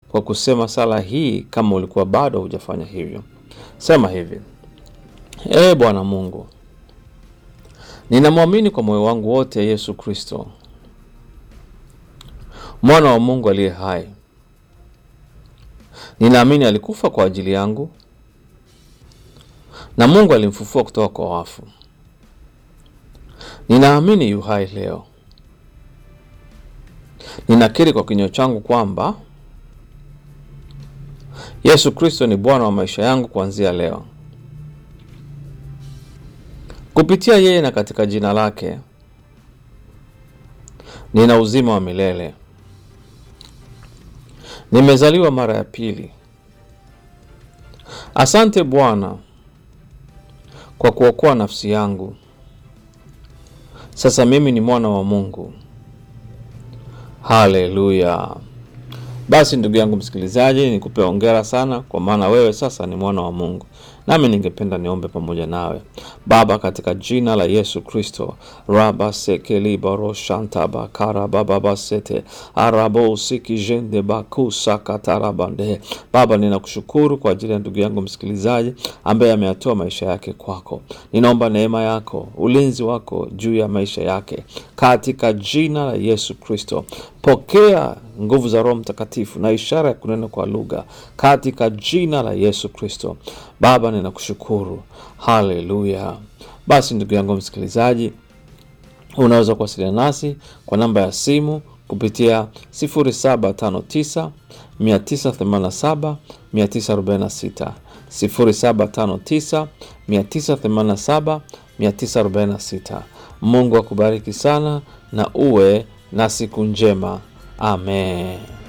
kwa kusema sala hii kama ulikuwa bado hujafanya hivyo. Sema hivi: Ee Bwana Mungu, ninamwamini kwa moyo wangu wote Yesu Kristo, mwana wa Mungu aliye hai. Ninaamini alikufa kwa ajili yangu na Mungu alimfufua kutoka kwa wafu. Ninaamini yu hai leo. Ninakiri kwa kinywa changu kwamba Yesu Kristo ni Bwana wa maisha yangu kuanzia leo. Kupitia yeye na katika jina lake nina uzima wa milele. Nimezaliwa mara ya pili. Asante Bwana kwa kuokoa nafsi yangu. Sasa mimi ni mwana wa Mungu. Haleluya! Basi ndugu yangu msikilizaji, nikupe hongera sana, kwa maana wewe sasa ni mwana wa Mungu. Nami ningependa niombe pamoja nawe. Baba, katika jina la Yesu Kristo, raba sekeliba shantaba karabababasete arabo sikijende bakusakatarabande. Baba, ninakushukuru kwa ajili ya ndugu yangu msikilizaji ambaye ameyatoa maisha yake kwako. Ninaomba neema yako, ulinzi wako juu ya maisha yake katika jina la Yesu Kristo. Pokea nguvu za Roho Mtakatifu na ishara ya kunena kwa lugha katika jina la Yesu Kristo. Baba, ninakushukuru. Haleluya. Basi ndugu yangu msikilizaji, unaweza kuwasiliana nasi kwa namba ya simu kupitia 0759 987 946, 0759 987 946. Mungu akubariki sana na uwe na siku njema. Amen.